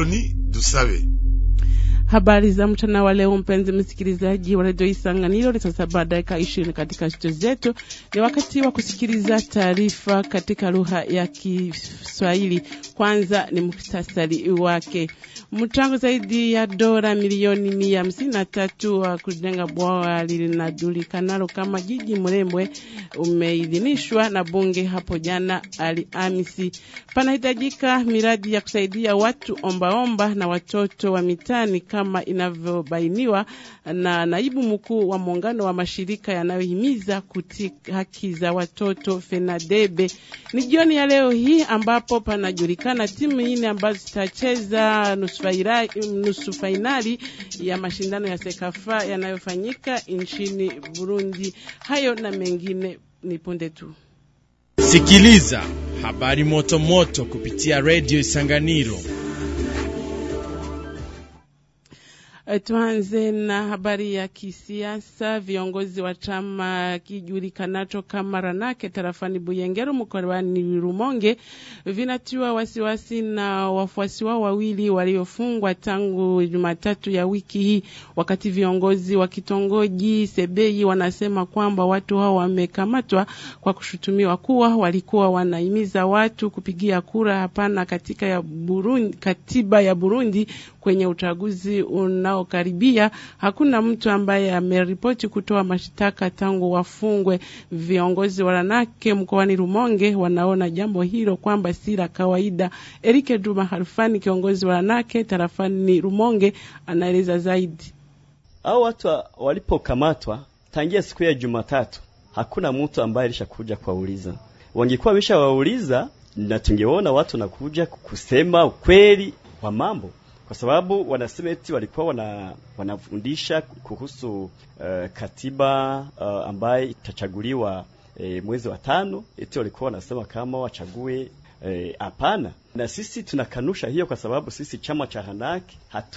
Apoloni Dusabe. Habari za mchana wa leo, mpenzi msikilizaji wa redio Isanganiro. Ni saa saba dakika ishirini katika studio zetu. Ni wakati wa kusikiliza taarifa katika lugha ya Kiswahili. Kwanza ni muhtasari wake. Mchango zaidi ya dola milioni mia hamsini na tatu wa kujenga bwawa linajulikanalo kama jiji Mrembwe umeidhinishwa na bunge hapo jana Alhamisi. Panahitajika miradi ya kusaidia watu ombaomba omba na watoto wa mitani kama inavyobainiwa na naibu mkuu wa muungano wa mashirika yanayohimiza kutika haki za watoto FENADEBE. Ni jioni ya leo hii ambapo panajulikana timu nne ambazo zitacheza nusu fainali ya mashindano ya Sekafa yanayofanyika nchini Burundi. Hayo na mengine ni punde tu. Sikiliza habari moto moto kupitia redio Isanganiro. Tuanze na habari ya kisiasa. Viongozi wa chama kijulikanacho kama Ranake tarafani Buyengero mkoani Rumonge vinatiwa wasiwasi na wafuasi wao wawili waliofungwa tangu Jumatatu ya wiki hii, wakati viongozi wa kitongoji Sebei wanasema kwamba watu hao wamekamatwa kwa kushutumiwa kuwa walikuwa wanahimiza watu kupigia kura hapana katika ya Burundi, katiba ya Burundi kwenye uchaguzi unaokaribia. Hakuna mtu ambaye ameripoti kutoa mashtaka tangu wafungwe. Viongozi wa Ranake mkoani Rumonge wanaona jambo hilo kwamba si la kawaida. Erike Juma Harfani, kiongozi wa Ranake tarafani Rumonge, anaeleza zaidi. Hao watu walipokamatwa tangia siku ya Jumatatu, hakuna mtu ambaye alishakuja kuwauliza. Wangekuwa wameshawauliza na tungeona watu wanakuja kusema ukweli wa mambo kwa sababu wanasema eti walikuwa wana, wanafundisha kuhusu uh, katiba uh, ambaye itachaguliwa e, mwezi wa tano. Eti walikuwa wanasema kama wachague hapana. E, na sisi tunakanusha hiyo, kwa sababu sisi chama cha Hanaki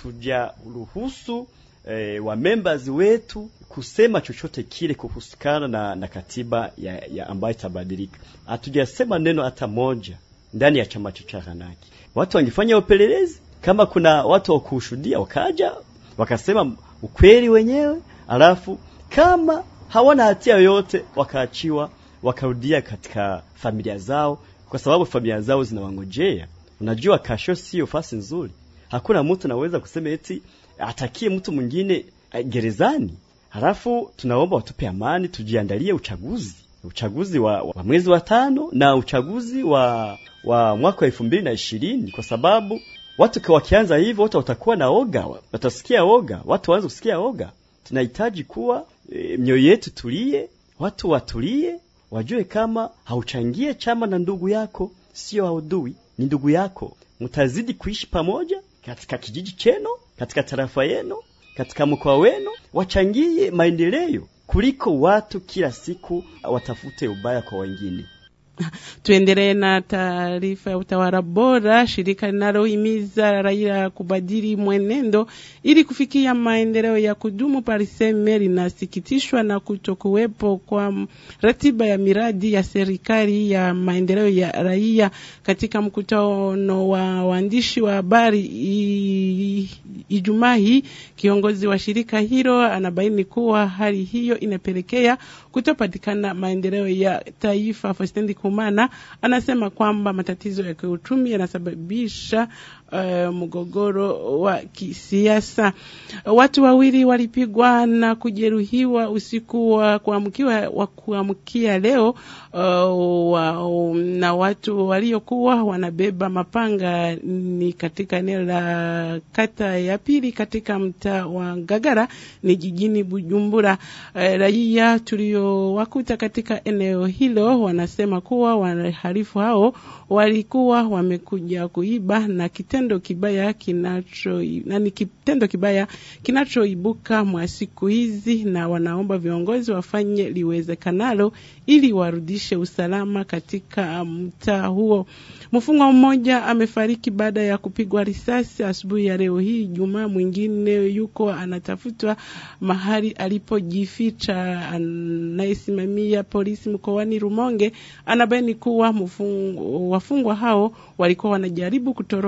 hatujaruhusu e, wa members wetu kusema chochote kile kuhusikana na, na katiba ya, ya ambayo itabadilika. Hatujasema neno hata moja ndani ya chama cha Hanaki. Watu wangefanya upelelezi kama kuna watu wa kushuhudia wakaja wakasema ukweli wenyewe, alafu kama hawana hatia yoyote wakaachiwa wakarudia katika familia zao, kwa sababu familia zao zinawangojea. Unajua, kasho sio fasi nzuri. Hakuna mtu anaweza kusema eti atakie mtu mwingine gerezani. Halafu tunaomba watupe amani, tujiandalie uchaguzi, uchaguzi wa, wa mwezi wa tano na uchaguzi wa, wa mwaka wa elfu mbili na ishirini kwa sababu watu wakianza hivyo watu watakuwa na oga, watasikia oga, watu waanze kusikia oga. Tunahitaji kuwa e, mioyo yetu tulie, watu watulie, wajue kama hauchangie chama na ndugu yako, sio haudui, ni ndugu yako. Mtazidi kuishi pamoja katika kijiji chenu, katika tarafa yenu, katika mkoa wenu, wachangie maendeleo kuliko watu kila siku watafute ubaya kwa wengine. Tuendelee na taarifa ya utawala bora. Shirika linalohimiza raia kubadili mwenendo ili kufikia maendeleo ya kudumu Pariseme linasikitishwa na kutokuwepo kwa ratiba ya miradi ya serikali ya maendeleo ya raia. Katika mkutano wa waandishi wa habari Ijumaa hii, kiongozi wa shirika hilo anabaini kuwa hali hiyo inapelekea kutopatikana maendeleo ya taifa. Fastendi Kumana anasema kwamba matatizo ya kiuchumi yanasababisha uh, mgogoro wa kisiasa. Watu wawili walipigwa na kujeruhiwa usiku wa kuamkia wa kuamkia leo uh, wa, na watu waliokuwa wanabeba mapanga ni katika eneo la kata ya pili katika mtaa wa Ngagara ni jijini Bujumbura. Uh, raia tuliowakuta katika eneo hilo wanasema kuwa wahalifu hao walikuwa wamekuja kuiba na kitendo kibaya kinacho na ni kitendo kibaya kinachoibuka mwa siku hizi, na wanaomba viongozi wafanye liwezekanalo ili warudishe usalama katika mtaa huo. Mfungwa mmoja amefariki baada ya kupigwa risasi asubuhi ya leo hii Jumaa. Mwingine yuko anatafutwa mahali alipojificha. Anayesimamia polisi mkoani Rumonge anabaini kuwa wafungwa hao walikuwa wanajaribu kutoroka gereza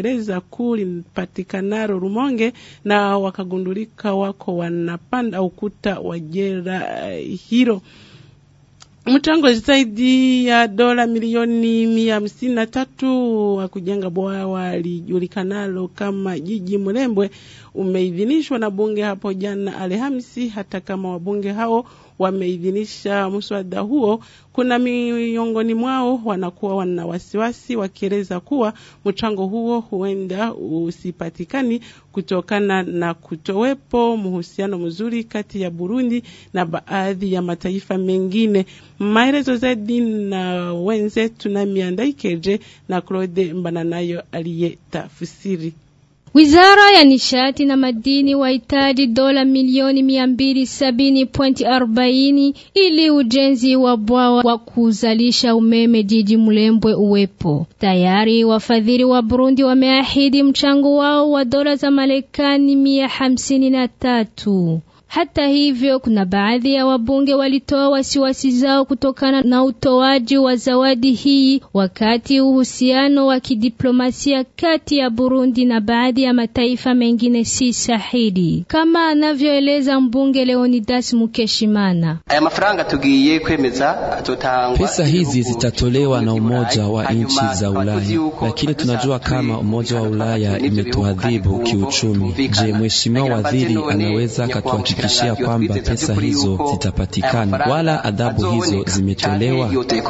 gereza kuu lipatikanaro Rumonge na wakagundulika wako wanapanda ukuta wa jela uh, hilo. Mchango zaidi ya dola milioni mia hamsini na tatu wa kujenga bwawa lijulikanalo kama jiji Mlembwe umeidhinishwa na bunge hapo jana Alhamisi. Hata kama wabunge hao wameidhinisha mswada huo, kuna miongoni mwao wanakuwa wana wasiwasi wakieleza kuwa mchango huo huenda usipatikani kutokana na kutowepo mhusiano mzuri kati ya Burundi na baadhi ya mataifa mengine. Maelezo zaidi na wenzetu na Miandaikeje na Claude Mbananayo aliyetafsiri. Wizara ya nishati na madini wahitaji dola milioni mia mbili sabini pointi arobaini ili ujenzi wa bwawa wa kuzalisha umeme jiji Mlembwe uwepo. Tayari wafadhili wa Burundi wameahidi mchango wao wa dola za Marekani mia hamsini na tatu. Hata hivyo, kuna baadhi ya wabunge walitoa wasiwasi zao kutokana na utoaji wa zawadi hii, wakati uhusiano wa kidiplomasia kati ya Burundi na baadhi ya mataifa mengine si sahihi, kama anavyoeleza mbunge Leonidas Mukeshimana. Aya mafaranga tugiye kwemeza atotangwa. Pesa hizi zitatolewa na Umoja wa nchi za Ulaya, lakini tunajua kama Umoja wa Ulaya imetuadhibu kiuchumi. Je, mheshimiwa waziri anaweza akatuhakikishia kwamba pesa hizo zitapatikana wala adhabu hizo zimetolewa?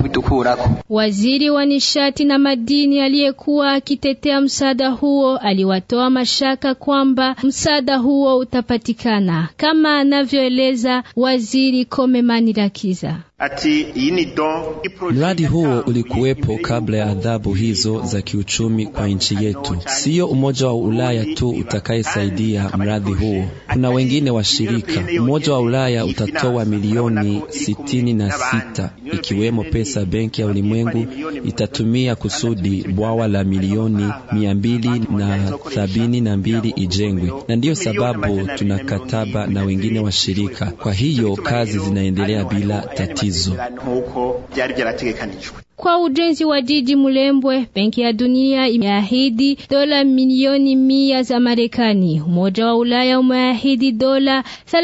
Waziri wa nishati na madini aliyekuwa akitetea msaada huo aliwatoa mashaka kwamba msaada huo utapatikana, kama anavyoeleza waziri Komemani Rakiza. Ati iyi ni don Mradi huo ulikuwepo kabla ya adhabu hizo za kiuchumi kwa nchi yetu. Siyo Umoja wa Ulaya tu utakayesaidia mradi huo, kuna wengine washirika. Umoja wa Ulaya utatoa milioni sitini na sita ikiwemo pesa Benki ya Ulimwengu itatumia kusudi bwawa la milioni mia mbili na sabini na mbili ijengwe, na ndiyo sababu tuna kataba na wengine washirika. Kwa hiyo kazi zinaendelea bila tatizo. nkuko byari byarategekanijwe Kwa ujenzi wa jiji Mulembwe, Benki ya Dunia imeahidi dola milioni mia za Marekani. Umoja wa Ulaya umeahidi dola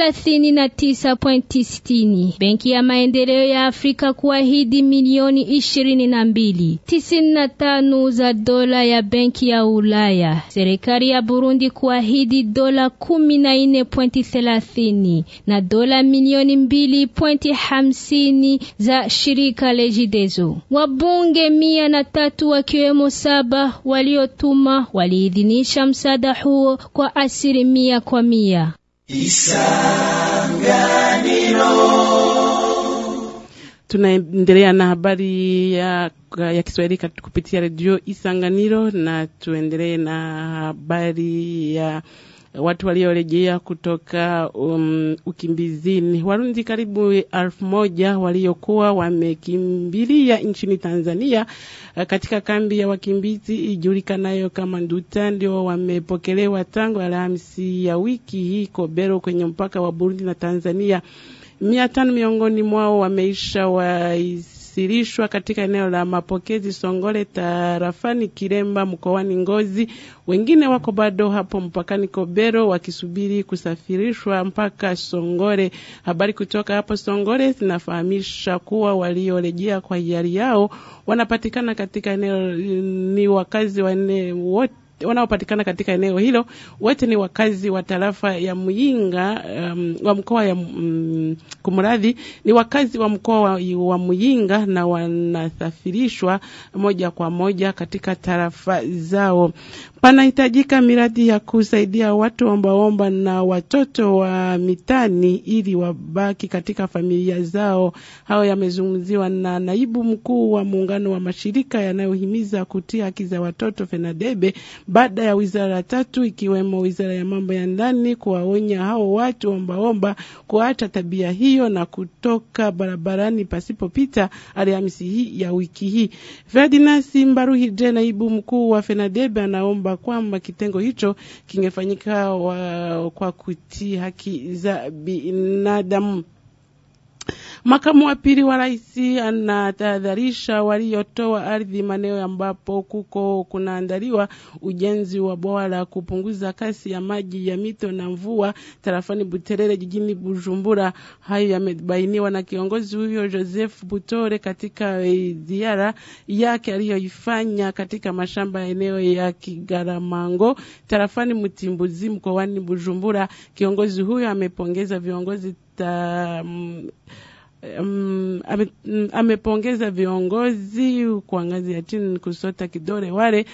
39.60. Benki ya Maendeleo ya Afrika kuahidi milioni ishirini na mbili. Tisini na tano za dola ya Benki ya Ulaya. Serikali ya Burundi kuahidi dola kumi na nne pointi thelathini na dola milioni mbili pointi hamsini za shirika Legideso. Wabunge mia na tatu wakiwemo saba waliotuma waliidhinisha msaada huo kwa asilimia kwa mia. Tunaendelea na habari ya, ya Kiswahili kat- kupitia redio Isanganiro na tuendelee na habari ya watu waliorejea kutoka um, ukimbizini. Warundi karibu elfu moja waliokuwa wamekimbilia nchini Tanzania uh, katika kambi ya wakimbizi ijulikanayo kama Nduta ndio wamepokelewa tangu Alhamisi ya wiki hii Kobero kwenye mpaka wa Burundi na Tanzania. Mia tano miongoni mwao wameisha waisirishwa katika eneo la mapokezi Songole tarafani Kiremba mkoani Ngozi. Wengine wako bado hapo mpakani Kobero wakisubiri kusafirishwa mpaka Songore. Habari kutoka hapo Songore zinafahamisha kuwa waliorejea kwa hiari yao wanapatikana katika eneo ni wakazi wa eneo wote wanaopatikana katika eneo hilo wote ni wakazi wa tarafa ya Muyinga um, wa mkoa ya um, kumradhi ni wakazi wa mkoa wa, wa Muyinga na wanasafirishwa moja kwa moja katika tarafa zao. Panahitajika miradi ya kusaidia watu ombaomba na watoto wa mitani ili wabaki katika familia zao. Hayo yamezungumziwa na naibu mkuu wa muungano wa mashirika yanayohimiza kutia haki za watoto FENADEBE baada ya wizara tatu ikiwemo wizara ya mambo ya ndani kuwaonya hao watu ombaomba kuacha tabia hiyo na kutoka barabarani pasipopita Alhamisi hii ya wiki hii. Ferdinand Simbaruhije, naibu mkuu wa FENADEBE, anaomba kwamba kitengo hicho kingefanyika wa, kwa kutii haki za binadamu. Makamu wa pili wa rais anatahadharisha waliotoa ardhi maeneo ambapo kuko kunaandaliwa ujenzi wa bwawa la kupunguza kasi ya maji ya mito na mvua tarafani Buterere jijini Bujumbura. Hayo yamebainiwa na kiongozi huyo Joseph Butore katika ziara yake aliyoifanya katika mashamba ya eneo ya Kigaramango tarafani Mtimbuzi mkoani Bujumbura. Kiongozi huyo amepongeza viongozi ta, Um, ame, amepongeza viongozi kwa ngazi ya chini kusota kidole wale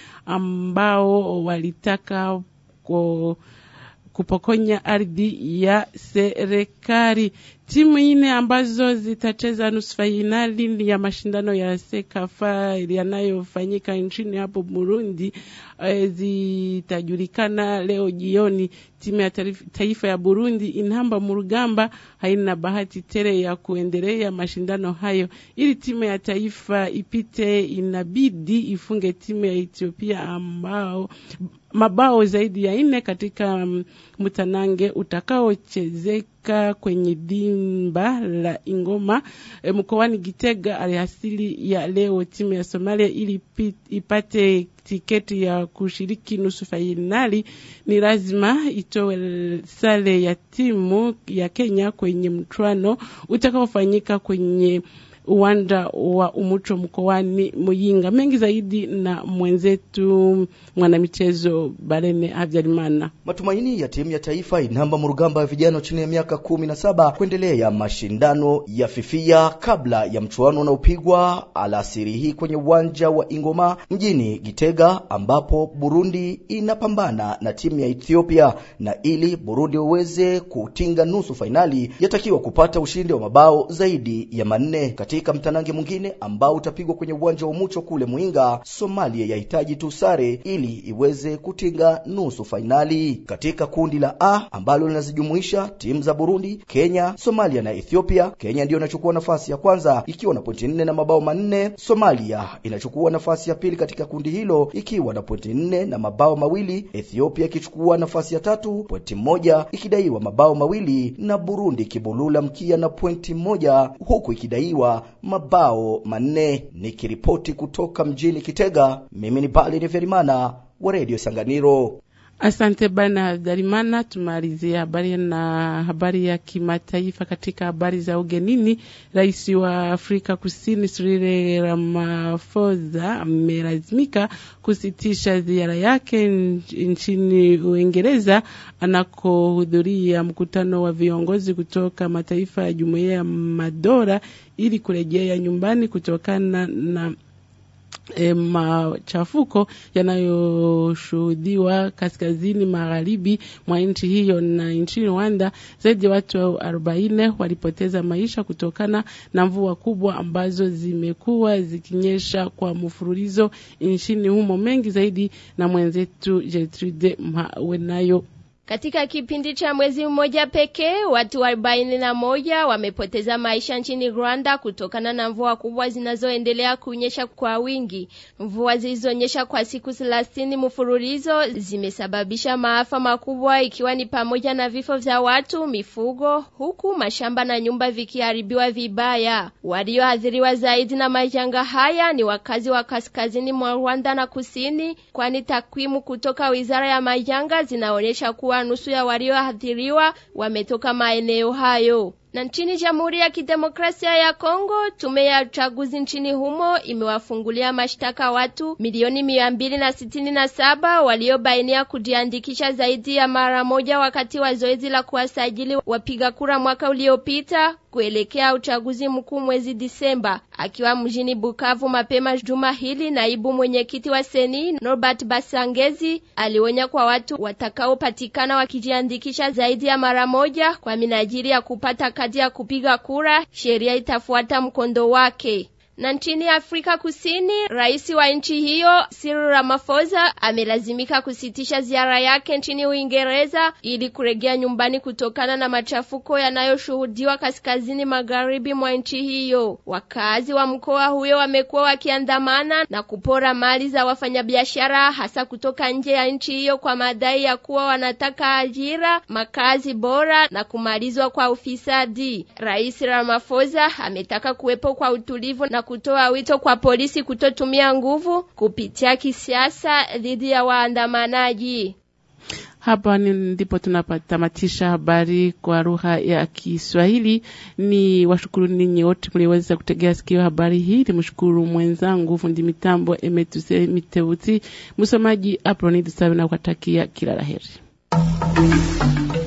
ambao walitaka ko, kupokonya ardhi ya serikali. Timu nne ambazo zitacheza nusu fainali ya mashindano ya Sekafa yanayofanyika nchini hapo Burundi e, zitajulikana leo jioni. Timu ya taifa ya Burundi Inhamba Murugamba haina bahati tele ya kuendelea mashindano hayo. Ili timu ya taifa ipite, inabidi ifunge timu ya Ethiopia ambao mabao zaidi ya nne katika mtanange utakaochezeka kwenye dimba la Ingoma e, mkoani Gitega alihasili ya leo. Timu ya Somalia ili ipate tiketi ya kushiriki nusu fainali ni lazima itoe sare ya timu ya Kenya kwenye mchuano utakaofanyika kwenye uwanja wa Umucho mkoani Muyinga. Mengi zaidi na mwenzetu mwanamichezo Barene Habyarimana. Matumaini ya timu ya taifa inamba murugamba ya vijana chini ya miaka kumi na saba kuendelea mashindano ya fifia kabla ya mchuano unaopigwa alasiri hii kwenye uwanja wa Ingoma mjini Gitega, ambapo Burundi inapambana na timu ya Ethiopia, na ili Burundi uweze kutinga nusu fainali yatakiwa kupata ushindi wa mabao zaidi ya manne. Katika mtanange mwingine ambao utapigwa kwenye uwanja wa Mucho kule Muinga, Somalia yahitaji tu sare ili iweze kutinga nusu fainali. Katika kundi la A ambalo linazijumuisha timu za Burundi, Kenya, Somalia na Ethiopia, Kenya ndiyo inachukua nafasi ya kwanza ikiwa na pointi nne na mabao manne. Somalia inachukua nafasi ya pili katika kundi hilo ikiwa na pointi nne na mabao mawili, Ethiopia ikichukua nafasi ya tatu pointi moja ikidaiwa mabao mawili, na Burundi ikibulula mkia na pointi moja huku ikidaiwa mabao manne. Nikiripoti kutoka mjini Kitega, mimi ni Bali Neverimana wa Radio Sanganiro. Asante bana Darimana. Tumalizie habari na habari ya kimataifa. Katika habari za ugenini, rais wa Afrika Kusini Cyril Ramaphosa amelazimika kusitisha ziara yake nchini Uingereza anakohudhuria mkutano wa viongozi kutoka mataifa ya Jumuiya ya Madola ili kurejea nyumbani kutokana na E, machafuko yanayoshuhudiwa kaskazini magharibi mwa nchi hiyo. Na nchini Rwanda zaidi ya watu arobaini walipoteza maisha kutokana na mvua kubwa ambazo zimekuwa zikinyesha kwa mfululizo nchini humo. Mengi zaidi na mwenzetu Gertrude Mhawenayo. Katika kipindi cha mwezi mmoja pekee watu arobaini na moja wamepoteza maisha nchini Rwanda kutokana na mvua kubwa zinazoendelea kunyesha kwa wingi. Mvua zilizonyesha kwa siku thelathini mfululizo zimesababisha maafa makubwa, ikiwa ni pamoja na vifo vya watu, mifugo, huku mashamba na nyumba vikiharibiwa vibaya. Walioathiriwa zaidi na majanga haya ni wakazi wa kaskazini mwa Rwanda na kusini, kwani takwimu kutoka wizara ya majanga zinaonyesha kuwa nusu ya walioathiriwa wametoka maeneo hayo. Na nchini Jamhuri ya Kidemokrasia ya Kongo, tume ya uchaguzi nchini humo imewafungulia mashtaka watu milioni mia mbili na sitini na saba waliobainia kujiandikisha zaidi ya mara moja wakati wa zoezi la kuwasajili wapiga kura mwaka uliopita kuelekea uchaguzi mkuu mwezi Disemba. Akiwa mjini Bukavu mapema juma hili, naibu mwenyekiti wa Seni Norbert Basangezi alionya kwa watu watakaopatikana wakijiandikisha zaidi ya mara moja kwa minajili ya kupata kadi ya kupiga kura, sheria itafuata mkondo wake. Na nchini Afrika Kusini, rais wa nchi hiyo Cyril Ramaphosa amelazimika kusitisha ziara yake nchini Uingereza ili kurejea nyumbani kutokana na machafuko yanayoshuhudiwa kaskazini magharibi mwa nchi hiyo. Wakazi wa mkoa huyo wamekuwa wakiandamana na kupora mali za wafanyabiashara hasa kutoka nje ya nchi hiyo kwa madai ya kuwa wanataka ajira, makazi bora na kumalizwa kwa ufisadi. Rais Ramaphosa ametaka kuwepo kwa utulivu na kutoa wito kwa polisi kutotumia nguvu kupitia kisiasa dhidi ya waandamanaji. Hapa ni ndipo tunapatamatisha habari kwa lugha ya Kiswahili. Ni washukuru ninyi wote mliweza kutegea sikio habari hii. Nimshukuru mwenzangu fundi mitambo Emetuse Miteuti, msomaji Apronid Sawi na kutakia kila laheri.